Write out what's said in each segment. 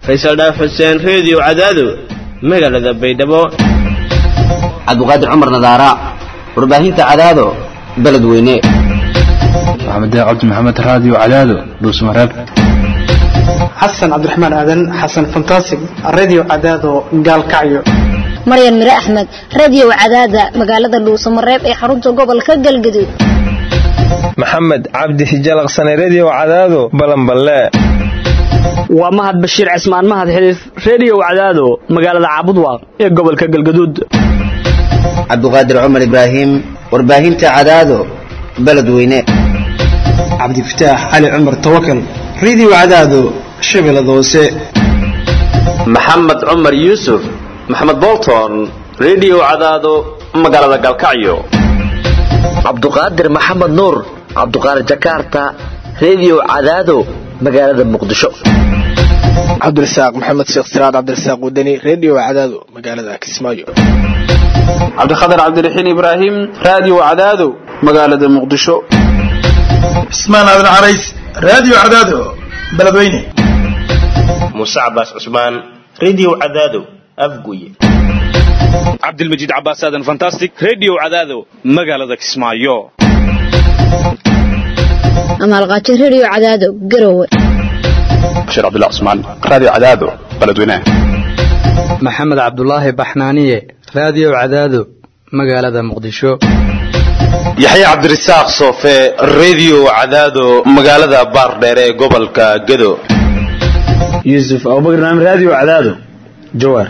faysal dhaaf xuseen reediyo cadaado magaalada baydhabo cabdiqaadir cumar nadaara warbaahinta cadaado beledweyne maxamed cabdi maxamed raadiyo cadaado dhuusmareeb xasan cabdiraxmaan aadan xasan fantasig radio cadaado gaalkacyo maryan mire axmed radio cadaada magaalada dhuusamareeb ee xarunta gobolka galgaduud maxamed cabdi hijalaqsane redio cadaado balanballe waa mahad bashiir cismaan mahad xiliif redio cadaado magaalada caabudwaaq ee gobolka galgaduud cabdiqaadir cumar ibraahim warbaahinta cadaado beledweyne cabdifataax cali cumar tawakal radio cadaado shabeellada hoose maxamed cumar yuusuf maxamed bolton redio cadaado magaalada galkacyo cabduqaadir maxamed nuur cabduqaadir jakarta redio cadaado magaalada muqdisho cabdirasaaq maxamed sheekh siraad cabdirasaaq wadani redio cadaado magaalada kismaayo cabdikhatar cabdiraxiin ibraahim radio cadaado magaalada muqdisho cismaan aadan carays radio cadaado beledweyne muuse cabaas cusmaan redio cadaado afguye cabdilmajiid cabaas aadan fantastic redio cadaado magaalada kismaayo amaalqaajo redio cadaado garowe bashiir cabdullah cusmaan radio cadaado beledweyne maxamed cabdulaahi baxnaaniye radio cadaado magaalada muqdisho yaxya cabdirasaaq soofe redio cadaado magaalada baardheere ee gobolka gedo yuusuf abubakar naam radio cadaado jawaar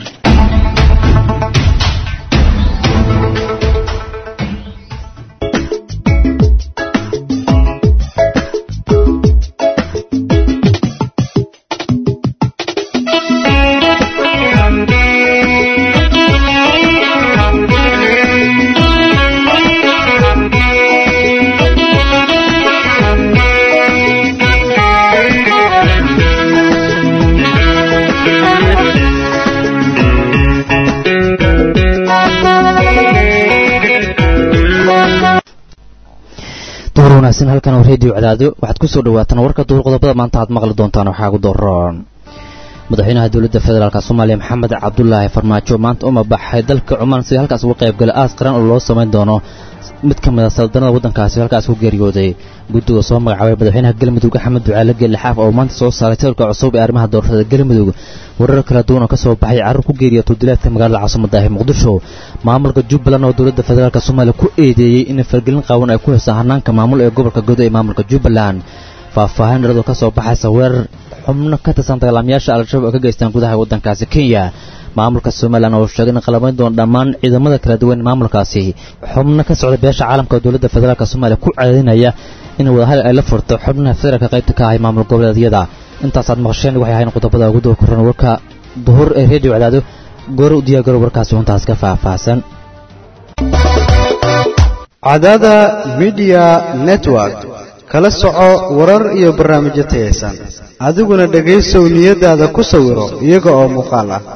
wanaagsan halkan oo reediyo cadaado waxaad ku soo dhawaataan warka duur qodobada maanta aad maqli doontaan waxaa ugu dooran madaxweynaha dowladda federaalk soomaaliya maxamed cabdulaahi farmaajo maanta uma baxay dalka cumaan si halkaas uga qaybgala aas qaran oo loo samayn doono mid ka mid a saldanada waddankaasi halkaas ku geeriyooday guddiga soo magacaabay madaxweynaha galmudug axmed ducaale geelle xaaf oo maanta soo saaray sawirka cusub ee arrimaha doorashada galmudug warar kala duwan oo ka soo baxay carruur ku geeriya tuudilaadka magaalada caasimada ee muqdisho maamulka jubbaland oo dowladda federaalk soomaaliya ku eedeeyey in fargelin qaawan ay ku haysa hanaanka maamul ee gobolka godo ee maamulka jubbaland faahfaahin dharadoo ka soo baxaysa weerar xubno ka tirsan dagaalamayaasha al-shabaab oo ka geystaan gudaha waddankaasi kenya maamulka somalilan oo sheegay in qalamayn doona dhammaan ciidamada kala duwan maamulkaasi xubno ka socda beesha caalamka oo dowladda federaalk soomaaliya ku caadinaya in wadahal ay la furto xubnaha federaalka qaybta ka ahay maamul goboleedyada intaasaad maqasheen waxay ahayn qodobada ugu doo koran warka duhur ee reediyo cadaado goora u diyaagaro warkaasi huntaas ka faahfaahsan cadaada midiya network kala soco warar iyo barnaamijyo tayaysan adiguna dhegaysow niyadaada ku sawiro iyaga oo muuqaal ah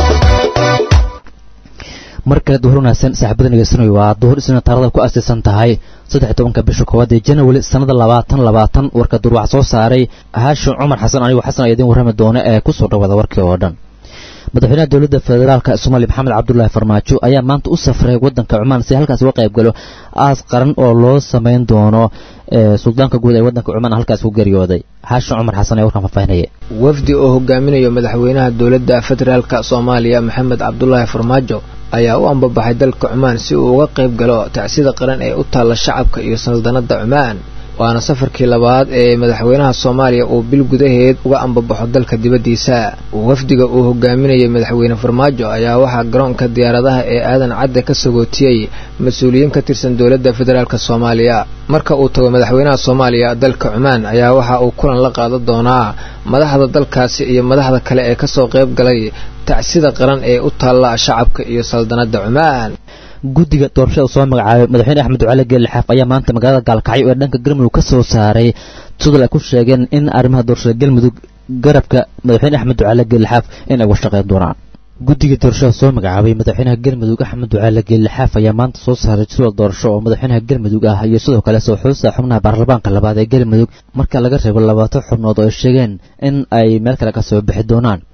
mar kale duhur wanaagsan saaxiibada nageysanay waa duhur isna taarada ku aasaysan tahay saddex tobanka bisha koowaad ee janawari sannada labaatan labaatan warka duur waxaa soo saaray haashim cumar xasan anigo xasan ayaa idiin warrami doona ee ku soo dhawaada warkii oo dhan madaxweynaha dowladda federaalka soomaaliya maxamed cabdulaahi farmaajo ayaa maanta u safray waddanka cumaan si halkaas uga qayb galo aas qaran oo loo samayn doono suldaanka guud ee waddanka cumaan halkaas ku geeriyooday haashin cumar xasan ee warkan faahfaahinaya wafdi oo hogaaminayo madaxweynaha dowladda federaalka soomaaliya maxamed cabdulaahi farmaajo ayaa u ambabaxay dalka cumaan si uu uga qayb galo tacsida qaran ee u taalla shacabka iyo saldanadda cumaan waana safarkii labaad ee madaxweynaha soomaaliya uu bil gudaheed uga ambabaxo dalka dibaddiisa wafdiga uu hogaaminayay madaxweyne farmaajo ayaa waxaa garoonka diyaaradaha ee aadan cadde ka sagootiyey mas-uuliyiin ka tirsan dowladda federaalk soomaaliya marka uu tago madaxweynaha soomaaliya dalka cumaan ayaa waxa uu kulan la qaadan doonaa madaxda dalkaasi iyo madaxda kale ee kasoo qayb galay tacsida qaran ee u taalla shacabka iyo saldanadda cumaan guddiga doorashada soo magacaabay madaxweyne axmed ducaale geelle xaaf ayaa maanta magaalada gaalkacyo ee dhanka galmudug ka soo saaray sidal ay ku sheegeen in arrimaha doorashada galmudug garabka madaxweyne axmed ducaale geelle xaaf in ay uga shaqeyn doonaan guddiga doorashada soo magacaabay madaxweynaha galmudug axmed ducaale geelle xaaf ayaa maanta soo saaray sidal doorasho oo madaxweynaha galmudug ah iyo sidoo kale soo xuusta xubnaha baarlamaanka labaad ee galmudug marka laga reebo labaatan xubnood oo ay sheegeen in ay meel kale ka soo bixi doonaan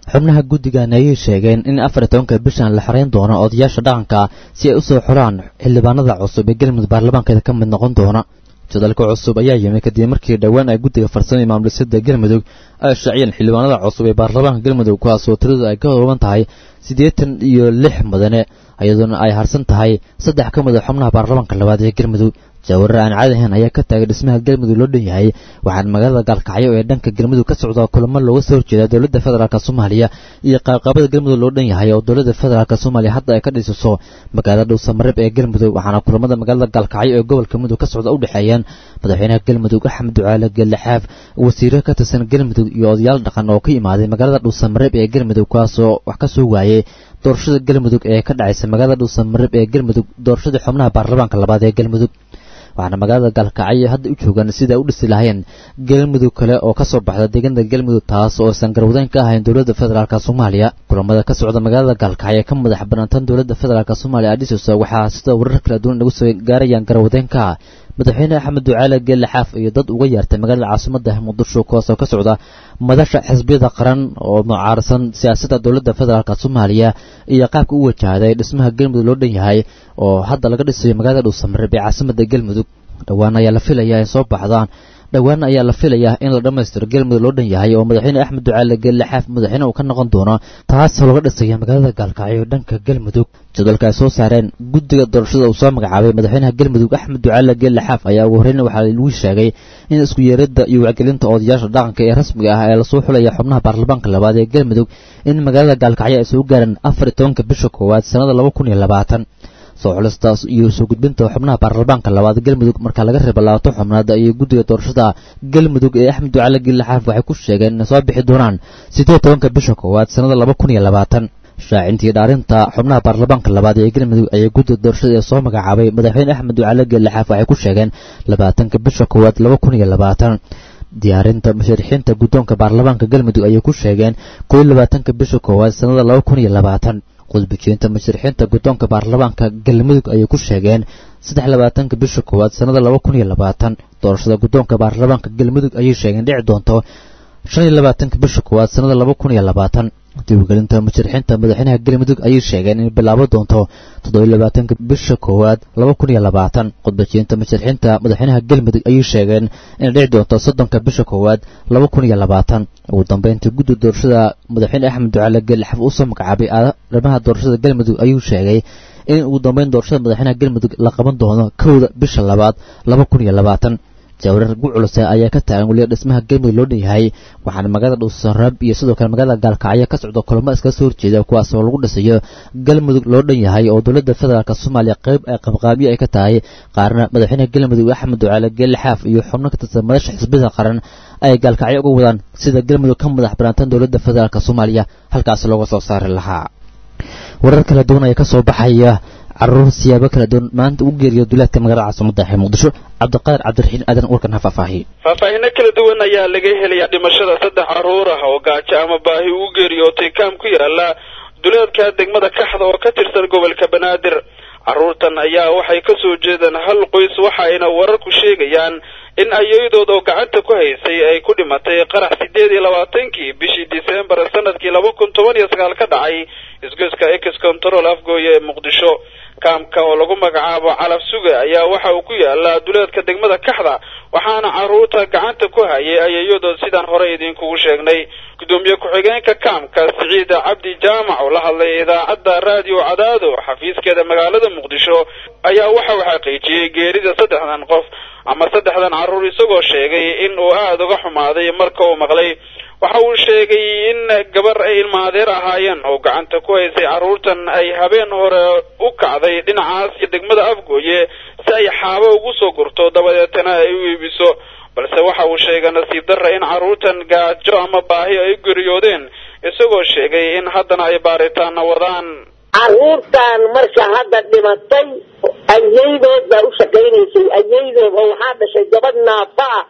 xubnaha guddigan ayay sheegeen in afar iyo tobanka bishan la xarayn doono odayaasha dhaqanka si ay u soo xuraan xildhibaanada cusub ee galmudug baarlamaankeeda ka mid noqon doona jadalka cusub ayaa yimi kadib markii dhowaan ay guddiga farsamo ee maamulsada galmudug ay shaaciyeen xildhibaanada cusub ee baarlamaanka galmudug kuwaasoo tiradu ay ka kooban tahay siddeetan iyo lix mudane iyadoona ay harsan tahay saddex ka mid a xubnaha baarlamaanka labaad ee galmudug jaawarar aan caadi ahayn ayaa ka taagay dhismaha galmudug loo dhan yahay waxaana magaalada gaalkacyo ee dhanka galmudug ka socda kulamo looga soo horjeeda dowladda federaalk soomaaliya iyo qaabqaabada galmudug loo dhan yahay oo dowladda federaalk soomaaliya hadda ay ka dhisiso magaalada dhuusamareeb ee galmudug waxaana kulamada magaalada gaalkacyo ee gobolka mudug ka socda u dhexeeyeen madaxweynaha galmudug axmed ducaale geelaxaaf wasiiro ka tirsan galmudug iyo odayaal dhaqan oo ka imaaday magaalada dhuusamareeb ee galmudug kuwaasoo wax ka soo waayey doorashada galmudug ee ka dhacaysa magaalada dhuusamareeb ee galmudug doorashada xubnaha baarlamaanka labaad ee galmudug waxaana magaalada gaalkacyo hadda u joogaan sida u dhisi lahayeen galmudug kale oo ka soo baxda deegaanada galmudug taas oo aysan garwadeyn ka ahayn dowladda federaalk soomaaliya kulamada ka socda magaalada gaalkacyo ka madax banaantan dowladda federaalk soomaaliya adhisosa waxaa sida warar kala duwan nagu soo gaarayaan garwadeenka madaxweyne axmed ducaale geelle xaaf iyo dad uga yeertay magaalada caasimada muqdisho kuwaas oo ka socda madasha xisbiyada qaran oo mucaarsan siyaasadda dowladda federaalk soomaaliya iyo qaabka u wajahday dhismaha galmudug loo dhan yahay oo hadda laga dhisayo magaalada dhuusamareeb ee caasimada galmudug dhowaan ayaa la filayaa ay soo baxdaan dhowaan ayaa la filayaa in la dhammaystiro galmudug loo dhan yahay oo madaxweyne axmed ducaale geelle xaaf madaxweyne uu ka noqon doono taasoo laga dhisaya magaalada gaalkacyo dhanka galmudug jadwalka ay soo saareen guddiga doorashada uu soo magacaabay madaxweynaha galmudug axmed ducaale geelle xaaf ayaa ugu horreyn waxaa lagu sheegay in isku yeeradda iyo wacgelinta odayaasha dhaqanka ee rasmiga ah ee lasoo xulaya xubnaha baarlamaanka labaad ee galmudug in magaalada gaalkacyo ay soo gaareen afar iyo tobanka bisha koowaad sannada laba kun iyo labaatan soo xulistaas iyo soo gudbinta xubnaha baarlamaanka labaad galmudug marka laga reebo labaatan xubnaad iyo guddiga doorashada galmudug ee axmed ducaale geelle xaaf waxay ku sheegeen inay soo bixi doonaan siddeed tobanka bisha koowaad sannada laba kun iyo labaatan shaacintii dhaarinta xubnaha baarlamaanka labaad ee galmudug ayaa guddiga doorashada ee soo magacaabay madaxweyne axmed ducaale geelle xaaf waxay ku sheegeen labaatanka bisha koowaad laba kun iyo labaatan diyaarinta musharixiinta guddoonka baarlamaanka galmudug ayay ku sheegeen koo iyo labaatanka bisha koowaad sannada laba kun iyo labaatan qudbijinta musharixiinta guddoonka baarlamaanka galmudug ayay ku sheegeen saddex labaatanka bisha koowaad sannada laba kun iyo labaatan doorashada guddoonka baarlamaanka galmudug ayay sheegeen dhici doonto shan iyo labaatanka bisha koowaad sannada laba kun iyo labaatan diiwagelinta musharixiinta madaxweynaha galmudug ayay sheegeen inay bilaabo doonto toddobiyo labaatanka bisha koowaad laba kun iyo labaatan khudbajinta musharixiinta madaxweynaha galmudug ayay sheegeen inay dhici doonto soddonka bisha koowaad laba kun iyo labaatan ugu dambeyntii guddi doorashada madaxweyne axmed ducaale geelixaf uu soo magacaabay arrimaha doorashada galmudug ayuu sheegay in ugu dambeyn doorashada madaxweynaha galmudug la qaban doono kowda bisha labaad laba kun iyo labaatan jaawarar ugu culuse ayaa ka taagan weliba dhismaha galmudug loo dhan yahay waxaana magaalada dhuusaraab iyo sidoo kale magaalada gaalkacyo ka socda kulamo iskaga soo horjeeda kuwaas oo lagu dhisayo galmudug loo dhan yahay oo dowladda federaalk soomaaliya qayb ay qabqaabyo ay ka tahay qaarna madaxweynaha galmudug axmed ducaale geelle xaaf iyo xubno ka tirsan madasha xisbiyada qaran ay gaalkacyo uga wadaan sida galmudug ka madax banaantan dowladda federaalk soomaaliya halkaas looga soo saari lahaa warar kala duwan ayaa ka soo baxaya caruur siyaabo kala duwan maanta ugu geeriyo duulaadka magaalada caasimada ee muqdisho cabdiqaadir cabdiraxiin aadan warkan ha faahfaahiye faahfaahino kala duwan ayaa laga helaya dhimashada saddex caruur ah oo gaajo ama baahi ugu geeriyootay kaam ku yaala duleedka degmada kaxda oo ka tirsan gobolka banaadir carruurtan ayaa waxay ka soo jeedaan hal qoys waxayna wararku sheegayaan in ayayadood oo gacanta ku haysay ay ku dhimatay qarax sideed iyo labaatankii bishii disembar sanadkii laba kun toban iyo sagaal ka dhacay isgoyska ex control afgooye ee muqdisho kaamka oo lagu magacaabo calaf suga ayaa waxa uu ku yaalaa duleedka degmada kaxda waxaana carruurta gacanta ku hayay ayayadood sidaan hore idinkugu sheegnay gudoomiye ku-xigeenka kaamka siciid cabdi jaamac oo la hadlay idaacadda raadiyo cadaado xafiiskeeda magaalada muqdisho ayaa waxa uu xaqiijiyey geerida saddexdan qof ama saddexdan carruur isagoo sheegay in uu aada uga xumaaday marka uu maqlay waxa uu sheegay in gabar ay ilmaadeer ahaayeen oo gacanta ku haysay carruurtan ay habeen hore u kacday dhinacaas iyo degmada afgooye si ay xaabo ugu soo gurto dabadeetana ay u iibiso balse waxa uu sheegay nasiib darra in carruurtan gaajo ama baahi ay geriyoodeen isagoo sheegay in haddana ay baaritaana wadaan carruurtan marka hadda dhimatay ayaydood baa u shaqaynaysay ayaydood oo waxaa dhashay gabadh naafa ah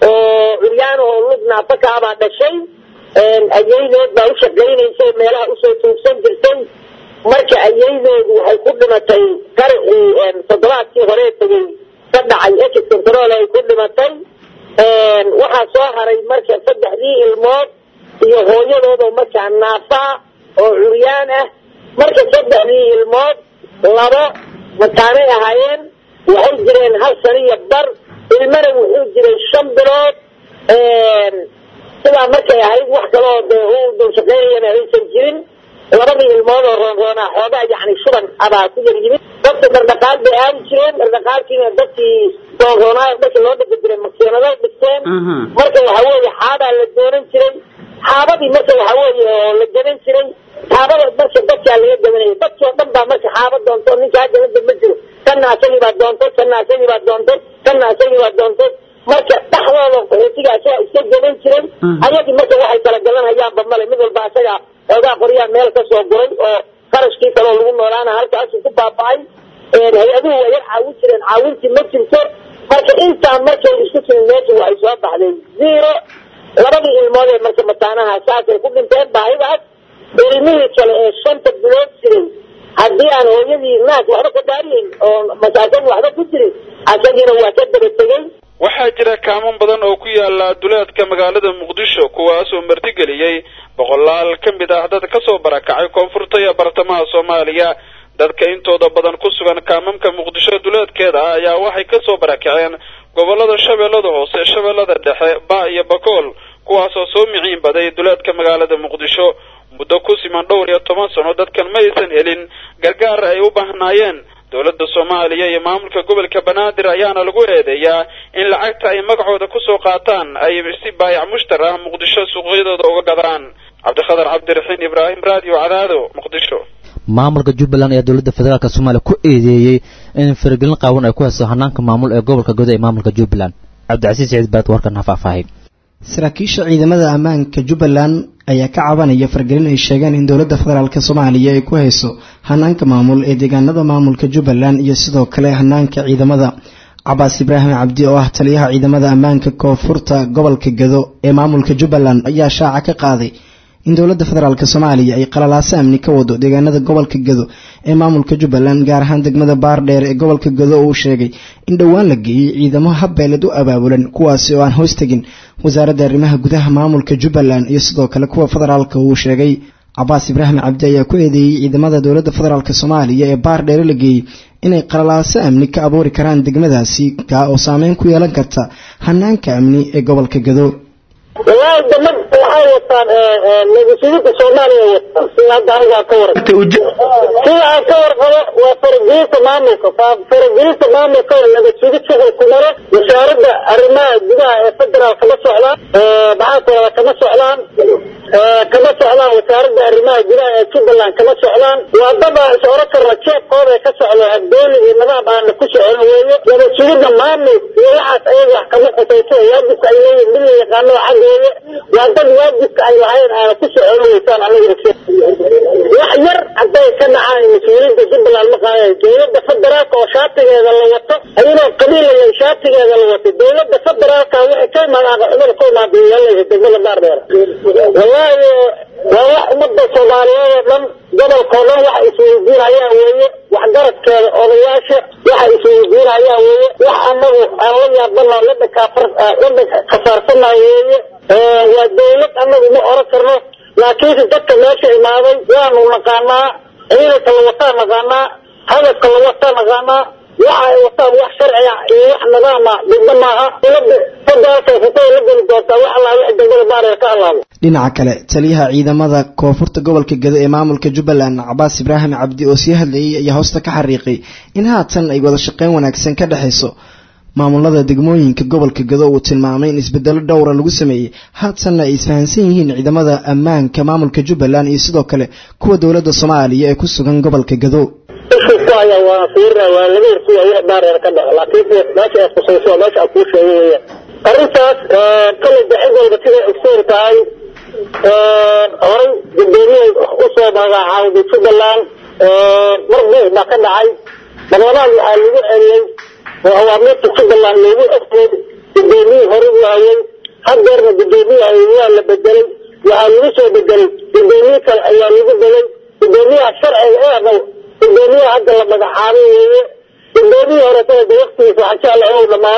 oo curyaan oo lug naafa kaabaa dhashay ayaydood baa u shaqaynaysay meelaha usoo tuugsan jirtay marka ayaydoodu waxay ku dhimatay qaricii toddobaadkii horee tegay ka dhacay ex control ay ku dhimatay waxaa soo haray marka saddexdii ilmood iyo hooyadoodoo markaa naafaa oo curyaan ah marka saddexdii ilmood labo mataanay ahaayeen waxay jireen hal sano iyo bar ilmana wuxuu jiray shan bilood sidaa markay ahayd wax kaloo dee u dulshaqeynayana aysan jirin labadii ilmood oo roonroonaa xoogaa yani shuban abaa ku yar yimid dadka dhardhaqaal bay aadi jireen dhardhaqaalkiina dadkii roonroonaa dadkii loo dhigi jiray makiinado dhigteen marka waxa weeye xaabaa la doonan jiray xaabadii marka waxa weeye oo la gadan jiray xaabada marka dadkaa laga gadanaya dadkii oo dhan baa marka xaaba doonto ninka hadda la damba jiro kana asagii baa doontay kana asagii baa doontay kana asagii baa doontay marka dhexdooda qaxootiga asaga iska gadan jiray ayagii marka waxay kala gadanhayaanba male mid walba asaga xoogaa qoryaa meel ka soo guray oo qarashkii kaloo lagu noolaana halkaasu ku baaba'ay hay-aduhu waa yar caawin jireen caawintii ma jirto marka intaa markay isku timin meesha waxay soo baxday zero labadii ilmood ee marka mataanaha saasay ku dhinteen baahidaas ilmihii kale ee shanta bilood jiray haddii aan hooyadii naas waxba ka daariyeyn oo masaasagii waxba ku jirin asagiina waa ka daba tegey waxaa jira kaaman badan oo ku yaala duleedka magaalada muqdisho kuwaasoo martigeliyey boqolaal ka mid ah dad kasoo barakacay koonfurta iyo bartamaha soomaaliya dadka intooda badan ku sugan kaamamka muqdisho duleedkeeda ah ayaa waxay kasoo barakaceen gobolada shabeellada hoose shabeellada dhexe ba iyo bakool kuwaasoo soo miciin baday duleedka magaalada muqdisho muddo ku siman dhowr iyo toban sano dadkan ma aysan helin gargaar ay u baahnaayeen dowladda soomaaliya iyo maamulka gobolka banaadir ayaana lagu eedeeyaa in lacagta ay magacooda kusoo qaataan ay si baayac mushtar ah muqdisho suuqyadooda uga gadaan cabdikhadar cabdiraxiin ibraahim radio cadaado muqdisho maamulka jubbaland ayaa dowladda federaalk soomaaliya ku eedeeyey in faragelin qaawan ay ku hayso hanaanka maamul ee gobolka godo ee maamulka jubbaland cabdicasiis siciid baad warkan ha faahfaahay saraakiisha ciidamada ammaanka jubbaland ayaa ka cabanaya fargelin ay sheegeen in dowladda federaalk soomaaliya ay ku hayso hanaanka maamul ee deegaanada maamulka jubbaland iyo sidoo kale hanaanka ciidamada cabaas ibraahim cabdi oo ah taliyaha ciidamada ammaanka koonfurta gobolka gado ee maamulka jubbaland ayaa shaaca ka qaaday in dowladda federaalk soomaaliya ay qalalaaso amni ka wado deegaanada gobolka gado ee maamulka jubbaland gaar ahaan degmada baardheer ee gobolka gado uu sheegay in dhowaan la geeyey ciidamo habbeeled u abaabulan kuwaasi oo aan hoos tegin wasaaradda arrimaha gudaha maamulka jubbaland iyo sidoo kale kuwa federaalka uu sheegay cabaas ibraahim cabdi ayaa ku eedeeyey ciidamada dowladda federaalk soomaaliya ee baardheere la geeyey inay qalalaaso amni ka abuuri karaan degmadaasi kaa oo saameyn ku yeelan karta hanaanka amni ee gobolka gado wallaahi damad waxay wataan nabadsuginta soomaaliya wataan sida hadda anigaa ka waran sida aan ka warqabo waa faragelinta maamulka faragelinta maamulka oo nabadsugid shuqul ku maro wasaaradda arrimaha gudaha ee federaal kama socdaan maxaankuoda kama socdaan kama socdaan wasaaradda arrimaha gudaha ee jubbaland kama socdaan waa dad aan is oran karna jeebkooda ka socdo abdooni iyo nidaam aana ku socon weeye nabadsugidda maamul iyo waxaas ayaga wax kama khusayso waajibka ay leeyihin mid la yaqaano xaggeeda waa dad waajibka ay lahayn aana ku socon weysaan aniga wax yar hadday ka dhacaan mas-uuliyiinta jubbaland ma qaadayo dowladda federaalka oo shaatigeeda la wato ayadoo qabiilaya shaatigeeda la wato dowladda federaalka waxay ka imaadaan cumada ka imaada yeelaysa degmada baardheer wallaahi waa wax ummadda soomaaliyeed oo dhan gobolkao dhan waxa isweydiinayaan weeye waxgaradkeeda odayaasha waxa isweydiinayaan weeye wax anagu aan la yaabana la dhakafaarsanayo weeye waa dowlad anagu ma oran karno laakiinse dadka meesha imaaday waanu naqaanaa ciidanka la wataa naqaanaa hadafka la wataa naqaanaa waxa ay wataan wax sharciga iyo wax nidaama degmo maaha dowladda federaalka futada la geli doontaa wax allaa wix degmada baaree ka halaabo dhinaca kale taliyaha ciidamada koonfurta gobolka gado ee maamulka jubbaland cabaas ibraahim cabdi oo sii hadlayay ayaa hoosta ka xariiqay in haatan ay wada shaqeyn wanaagsan ka dhexayso maamulada degmooyinka gobolka gado uu tilmaamay in isbedelo dhowra lagu sameeyey haatanna ay isfahansan yihiin ciidamada ammaanka maamulka jubbaland iyo sidoo kale kuwa dowladda soomaaliya ee ku sugan gobolka gado isku haya waa fiirna waa laga hirsiya wax baareer ka dhaco laakiinse meesha ay khusayso waa meesha aan kuu sheegay weeyaan arrintaas kale dacid walba siday ogsoon tahay horay guddoomiyey usoo magacaawday jubbaland mar buuq baa ka dhacay badanaad waxaa lagu celiyey oo awaamiirta jubbaland loogu ogtay guddoomiyii hore u hayay hadeerna guddoomiye hayay waa la bedelay waxaa lagu soo bedelay guddoomiye kale ayaa lagu belay guddoomiyaha sharciga eena guddoomiyaha hadda la magacaabay weeye guddoomiyii hore sada waktigiisa waxaan jecla inuu dhamaaday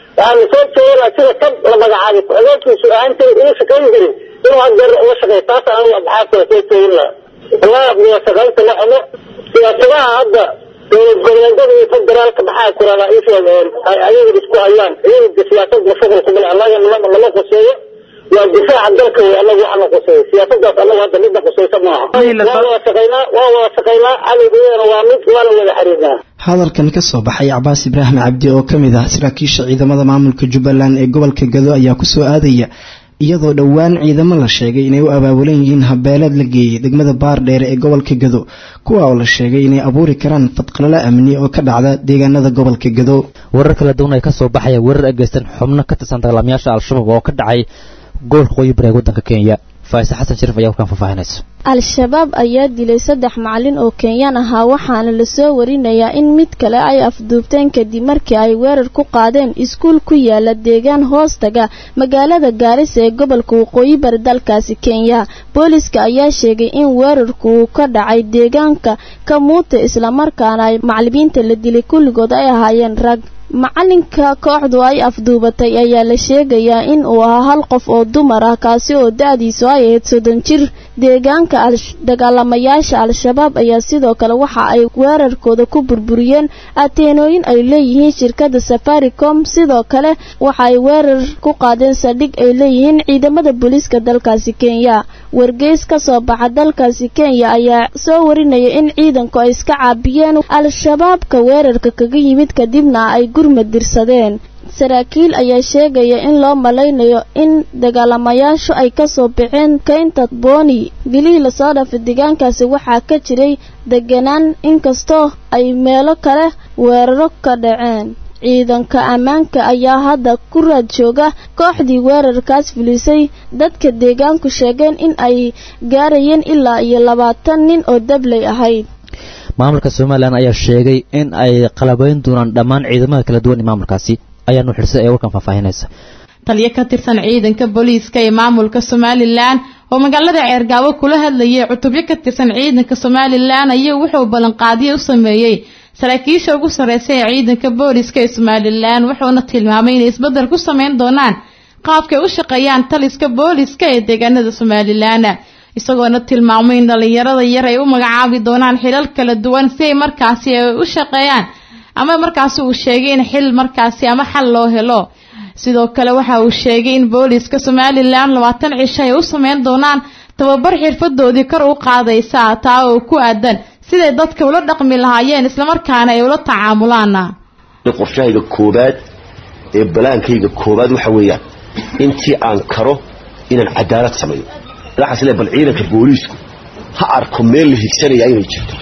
waxaanu soo jeedinaa sida kan la magacaabay ku-xigeenkiisu ahaantay uu shaqayn jiray inuu hadeer uga shaqeeyo taas anigu abxaabta soo jeedin lahaa wallahi wada shaqaynta la xumo siyaasadaha hadda dowlad goboleedyada iyo federaalka maxaa ku rabaa in sheegeen ay ayaga isku hayaan iyaga siyaasadda shughul kuma leh annaga nama nama quseeyo waa difaaca dalka wey annaga waxana quseeyo siyaasadaas annaga hadda midna quseysa maaha waa wada shaqaynaa waa wada shaqaynaa cadowgeedana waa mid waana wada xiriirnaa hadalkan ka soo baxay cabaas ibraahim cabdi oo ka mid ah saraakiisha ciidamada maamulka jubbaland ee gobolka gado ayaa kusoo aadaya iyadoo dhowaan ciidamo la sheegay inay u abaabulan yihiin habeeleed la geeyey degmada baardheere ee gobolka gado kuwa oo la sheegay inay abuuri karaan fadqalalo amni oo ka dhacda deegaanada gobolka gado warar kala duwan ay ka soo baxaya weerar ageysan xubno ka tirsan dagaalamayaasha al-shabaab oo ka dhacay gobolka qoyi bari ee waddanka kenya faa'ise xasan shariif ayaa warkaan faahfaahinaysa al-shabaab ayaa dilay saddex macalin oo kenyaan ahaa waxaana lasoo warinayaa in mid kale ay afduubteen kadib markii ay weerar ku qaadeen iskuul ku yaala deegaan hoostaga magaalada gaarisa ee gobolka waqooyi bari dalkaasi kenya booliska ayaa sheegay in weerarku uu ka dhacay deegaanka kamuute islamarkaana ay macalimiinta la dilay kulligood ay ahaayeen rag macalinka kooxdu ay afduubatay ayaa la sheegayaa in uu ahaa hal qof oo dumar ah kaasi oo da-diisu ay ahayd soddon jir deegaanka dagaalamayaasha al-shabaab ayaa sidoo kale waxa ay weerarkooda ku burburiyeen ateenooyin ay leeyihiin shirkadda safaricom sidoo kale waxa ay weerar ku qaadeen saldhig ay leeyihiin ciidamada booliiska dalkaasi kenya wargeys ka soo baxa dalkaasi kenya ayaa soo warinaya in ciidanku ay iska caabiyeen al-shabaabka weerarka kaga yimid kadibna ay gurmad dirsadeen saraakiil ayaa sheegaya in loo malaynayo in dagaalamayaashu ay kasoo baxeen keynta booni bilihii lasoo dhaafay deegaankaasi waxaa ka jiray deganaan inkastoo ay meelo kale weeraro ka dhaceen ciidanka ammaanka ayaa hadda ku raad jooga kooxdii weerarkaas fulisay dadka deegaanku sheegeen in ay gaarayeen ilaa iyo labaatan nin oo dabley ahayd maamulka somalilan ayaa sheegay in ay qalabayn doonaan dhammaan ciidamada kala duwan ee maamulkaasi ayaa nuuxirsa ee warkan faahfaahinaysa taliyo ka tirsan ciidanka booliiska ee maamulka somalilan oo magaalada ceergaabo kula hadlayay cutubyo ka tirsan ciidanka somalilan ayaa wuxuu ballanqaadiyo u sameeyey saraakiisha ugu sarreysa ee ciidanka booliiska ee somalilan wuxuuna tilmaamay inay isbeddel ku sameyn doonaan qaabkay u shaqeeyaan taliska booliiska ee deegaanada somalilan isagoona tilmaamay in dhalinyarada yar ay u magacaabi doonaan xilal kala duwan si ay markaasi ay u shaqeeyaan ama markaasi uu sheegay in xil markaasi ama xal loo helo sidoo kale waxa uu sheegay in booliiska somalilan labaatan cisho ay u sameyn doonaan tababar xirfadoodii kor u qaadaysa taa oo ku aadan siday dadka ula dhaqmi lahaayeen islamarkaana ay ula tacaamulaan qorshahayga koobaad ee balaankayga koobaad waxa weeyaan intii aan karo inaan cadaalad sameeyo waxaas le bal ciidanka booliisku ha arko meel la higsanaya inay jirto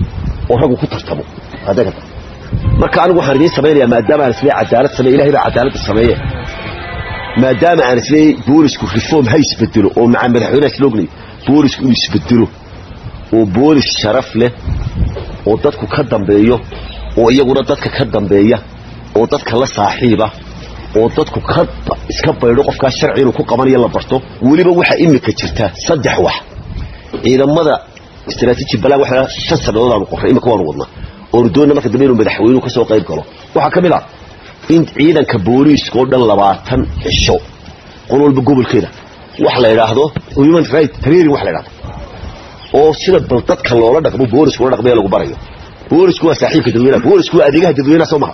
oo raggu ku tartamo adaga marka anigu waxaan idiin samaynayaa maadaama aan isleey cadaalad sameeye ilahay baa cadaaladda sameeye maadaama aan isleey boolisku reform ha isbedelo oo maca madaxweynaha slognay boolisku inuu isbedelo oo boolis sharaf leh oo dadku ka dambeeyo oo iyaguna dadka ka dambeeya oo dadka la saaxiiba oo dadku ka iska baydho qofkaas sharci inuu ku qabanayo la barto weliba waxaa imika jirta saddex wax ciidamada istaraatiiji balaan waxa shan sannadood aanu qorray imika waanu wadnaa oonu doonna marka dambe inuu madaxweynuhu ka soo qayb galo waxaa ka mid ah in ciidanka booliiska oo dhan labaatan cisho qol walba gobolkeeda wax la idhaahdo human right training wax la idhahdo oo sida bal dadka loola dhaqmo boolisku la dhaqmaya lagu barayo boolisku waa saaxiibka dadweynaha boolisku waa adeegaha dadweynaha soo maha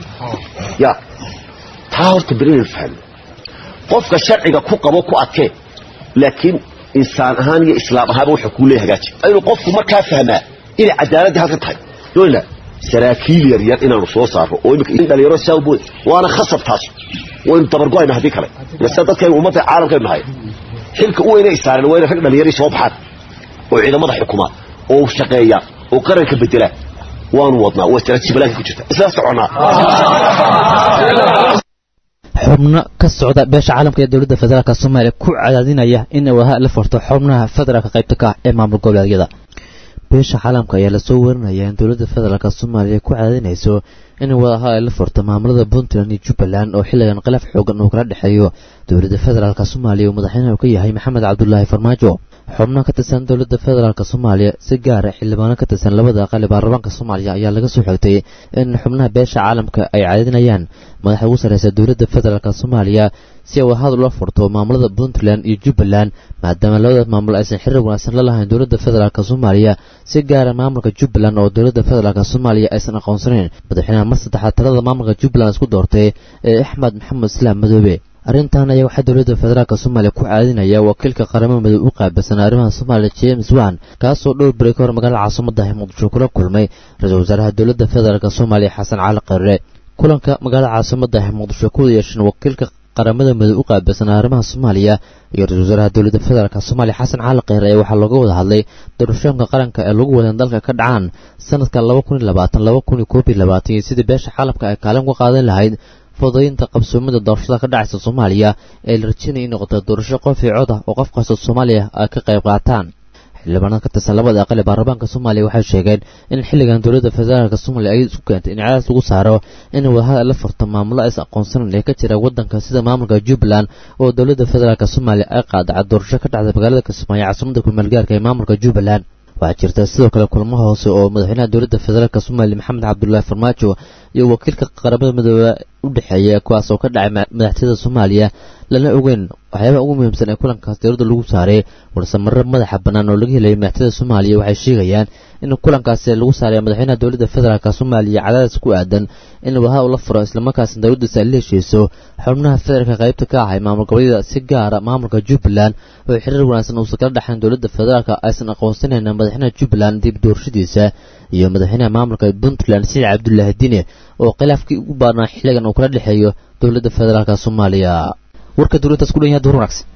ya taa horta beri fahmo qofka sharciga ku qabo ku adkee laakiin insaan ahaan iyo islaam ahaanba wuxuu kuu leeyahay hagaaji inuu qofku markaa fahmaa inay cadaaladii halka tahay doonaa saraakiil yar yar inaanu soo saarno oo imika in dhalinyaro saawbood waana khasab taas waynu dabargo'ayna haddii kale sida dadkaynu ummadda caalamkaynu nahay xilka u weyna isaareen waa inay rag dhalinyarii soo baxaan oo ciidamada xukumaa oo shaqeeya oo qaranka bedela waanu wadnaa waa istaraatiiji balaanka ku jirta isla soconaa xubno ka socda beesha caalamka ee dowladda federaalk soomaaliya ku cadaadinaya in waha la furto xubnaha federaalka qaybta ka ah ee maamul goboleedyada beesha caalamka ayaa lasoo warinaya in dowladda federaalk soomaaliya ku cadaadinayso in wadaha ay la furto maamulada puntland iyo jubbaland oo xilligan khilaaf xoogan uu kala dhexeeyo dowladda federaalk soomaaliya uu madaxweynaha ka yahay maxamed cabdulaahi farmaajo xubno ka tirsan dowladda federaalk soomaaliya si gaara xildhibaano ka tirsan labada aqali baarlamaanka soomaaliya ayaa laga soo xigtay in xubnaha beesha caalamka ay caadinayaan madaxa ugu sarreysa dowladda federaalk soomaaliya si ay wadahad ula furto maamulada puntland iyo jubbaland maadaama labadaas maamul aysan xiriir wanaagsan la lahayn dowladda federaalk soomaaliya si gaara maamulka jubbaland oo dowladda federaalk soomaaliya aysan aqoonsanayn madaxweynaha mar saddexaad talada maamulka jubbaland isku doortay ee axmed maxamed islaam madoobe arrintan ayaa waxaa dowladda federaalk soomaaliya ku caadinaya wakiilka qaramada midoob u qaabilsan arrimaha soomaaliya james wan kaasoo dhowr beri ka hor magaalada caasimada muqdisho kula kulmay ra-iisul wasaaraha dowladda federaalk soomaaliya xasan cali qare kulanka magaalada caasimada muqdisho ku yeesheen wakiilka qaramada midoob u qaabilsan arrimaha soomaaliya iyo ra-isul wasaaraha dowladda federaalk soomaaliya xasan cali kheyre ayaa waxaa looga wada hadlay doorashooyinka qaranka ee lagu wadan dalka ka dhacaan sanadka laba kun iyo labaatan laba kun iyo koob iyo labaatan iyo sidii beesha caalamka ay kaalin uga qaadan lahayd fududaynta qabsoomida doorashada ka dhacaysa soomaaliya ee la rajaynaya in noqoto doorasho qof iyo cod ah oo qof kasta soomaaliya ay ka qayb qaataan xildhibaanada ka tirsan labada aqal ee baarlamaanka soomaaliya waxay sheegeen in xilligan dowladda federaalk soomaaliya ay isku keentay in cadaas lagu saaro in wadahada la furto maamulo aysan aqoonsanan ee ka jira waddanka sida maamulka jubbaland oo dowladda federaalk soomaaliya ay qaadacay doorasho ka dhacda magaalada kismaayo caasimada kumaalgaarka ee maamulka jubbaland waxaa jirta sidoo kale kulamo hoose oo madaxweynaha dowladda federaalk soomaaliya maxamed cabdulaahi farmaajo iyo wakiilka qaramada midoobe u dhexeeya kuwaas oo ka dhacay madaxtooyada soomaaliya lana ogeyn waxyaabaha ugu muhiimsan ee kulankaas dowladda lagu saaray balse marar madaxa bannaan oo laga helayay madaxtooyada soomaaliya waxay sheegayaan in kulankaasi lagu saaray madaxweynaha dowladda federaalk soomaaliya cadaadis ku aadan in wadaha ula furo islamarkaasna dowladdiisa ay la heshiiso xubnaha federaalka qaybta ka ahay maamul goboleedyada si gaara maamulka jubbaland oo xiriir wanaagsan uusan kala dhexayn dowladda federaalk aysan aqoonsanayn madaxweynaha jubbaland dib doorashadiisa iyo madaxweynaha maamulka puntland siciid cabdulaahi dine oo khilaafkii ugu baarnaa xilligan uu kala dhexeeyo dowladda federaalk soomaaliya warka dowladdaas ku dhan yahay duur wanaagsan